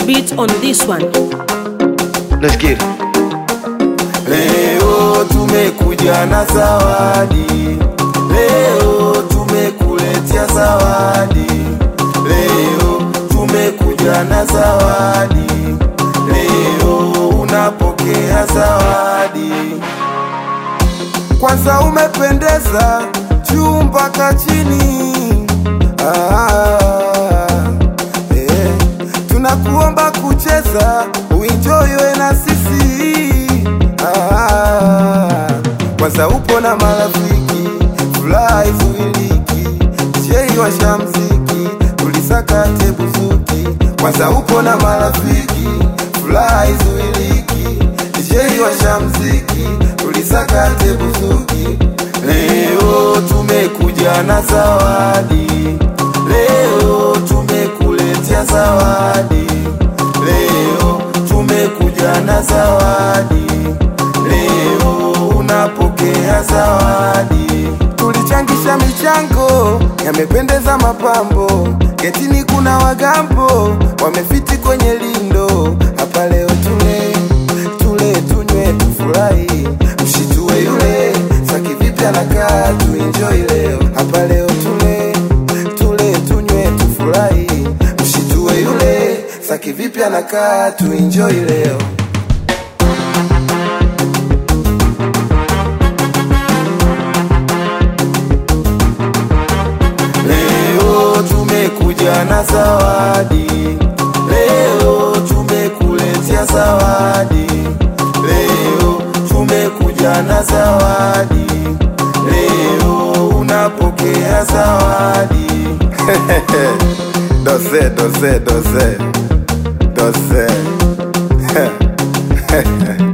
beat on this one. Let's get it. Leo tumekuja na zawadi, leo tumekuletea zawadi, leo tumekuja na zawadi, leo unapokea zawadi. Kwanza umependeza juu mpaka chini ah, eh. Tunakuomba kucheza uinjoiwe na sisi ah, kwanza upo na marafiki furaha izuiliki jei washa mziki tulisakate buzuki kwanza upo na marafiki furaha izuiliki jei washa mziki tulisakate buzuki leo tumekuja na zawadi leo tumekuletea zawadi leo tumekuja na zawadi leo unapokea zawadi tulichangisha michango yamependeza mapambo getini kuna wagambo wamefiti kwenye lindo hapa leo tule tule tunywe tufurahi mshitue yule saki vipi anakaa tuenjoi leo hapa leo tule tule tunywe tufurahi mshitue yule saki vipi anakaa tuenjoi leo Leo tumekuja na zawadi, leo tumekuletea zawadi, leo tumekuja na zawadi, leo unapokea zawadi. dose dose dose dose